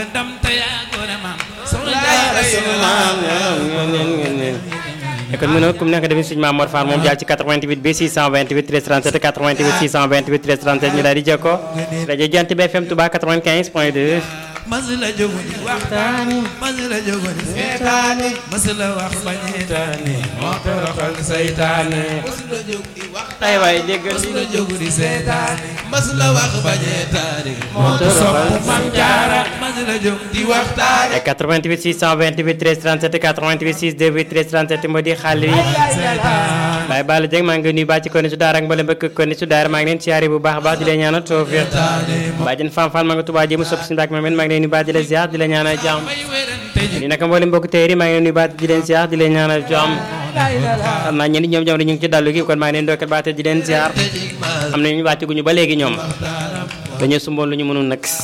ndam te yaa gore maam kon mu ne comme nekk defi suñu maam Mor Fall moom jaar ci 88 bi 628 13 37 88 628 13 37 ñu daal di jokkoo rajo Jant bi FM Touba 95 point 2 masula jógu di waxtaani masula jógu di seetaani masula wax bañeetaani moo toroxal saytaane masula jógu di waxtaani ay waay déggal masula jógu di seetaani masula wax bañeetaani moo toroxal sopp Maam Jaara masula jógu di waxtaani 88 628 13 37 88 628 13 37 moo di xale yi seetaan Baye Balla Dieng maa ngi nuyu bàcc ko ni su daara ak mboolem bëkk ko ni su daara maa ngi leen siyaare bu baax a baax di leen ñaanal tawfiq bàjjen Fam Fall maa ngi Touba jéem a sopp si mbàkk ma maa ngi leen nuyu baax di leen ziar di leen ñaanal jàmm may wérante ji ni naka mboolem mbokk téeri maa ngi leen nuyu baax di leen ziar di leen ñaanal jàmm xam naa ñenn ñoom jamono ñu ngi ci dallu gi kon maa ngi leen dookal baax te di leen ziar am na ñu wàcc guñu ba léegi ñoom dañoo sumboon lu ñu mënul nag